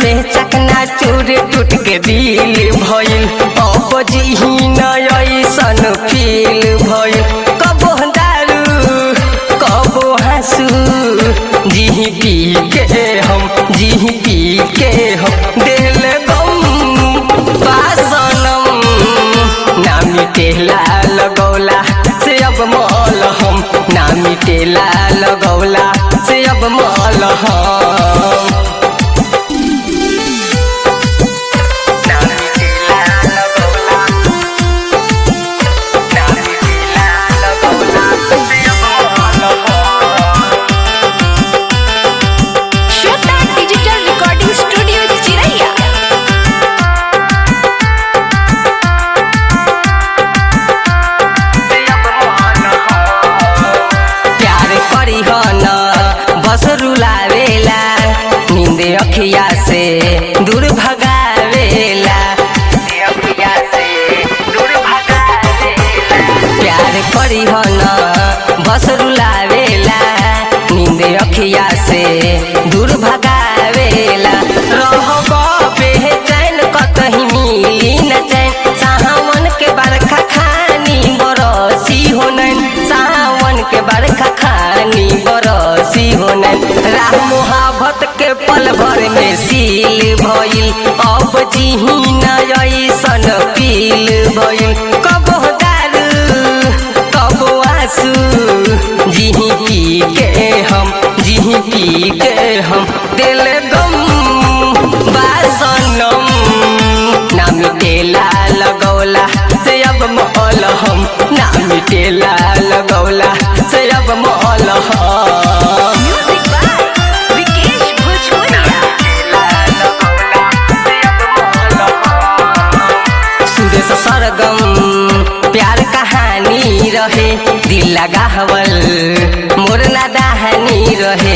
में चकना चूर टूट के दिल भइल अब जिही नयसन फील भइल कबो दारू कबो हंसू जिही पी के हम जिही पी के हम दिल गम बासनम ना मिटेला लगौला से अब मल हम ना मिटेला लगौला से अब मल हम ना मिटेला लगौला ना मिटेला लगौला से अब मल हम श्वेता डिजिटल रिकॉर्डिंग स्टूडियो चिरैया प्यार करी हो न बस रुलावेला नींद अखिया से दूर भगावेला अखिया से दूर भगावेला प्यार करी हो न बस रुलावेला नींद अखिया से दूर भगावेला रहब बेचैन कतही मिली न चैन सावन के बरखा खानी बरसी हो नैन सावन के बरखा खानी बरसी हो नैन राह मोहब्बत के पल भर में सील भइल अब जिही नयसन पील भइल कबो दारू कबो आंसू जिही पी के हम जिही पी के हम दिल गम बासनम ना मिटेला लगौला से अब मौल हम ना मिटेला लगौला से अब मौल हम म्यूजिक बाय विकेश भोजपुरिया सुरेश सरगम प्यार कहानी रहे दिल लगावल मोर नादानी रहे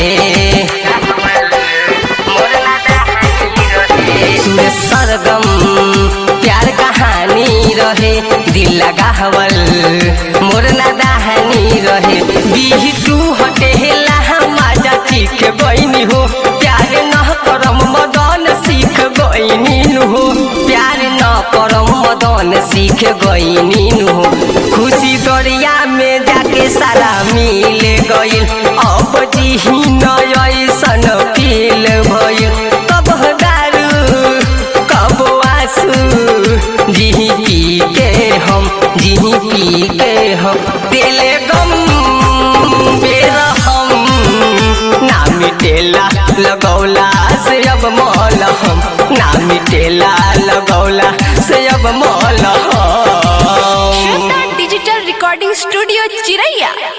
सुरेश सरगम प्यार कहानी रहे दिल लगावल मोर नादानी रहे बिहटू हटेला मजा सीख गईनी हो प्यार न करम मदन सीख गईनी हो प्यार न करम मदन सीख गईनी हो खुशी दरिया में जाके सारा मिल गइल अब जिही नयसन फील भइल कब दारू कब आंसू जिही पी के हम जिही पी के हम दिल गम बेरहम ना मिटेला लगौला से अब मौल हम ना मिटेला लगौला से अब मौल हम श्वेता डिजिटल रिकॉर्डिंग स्टूडियो चिरैया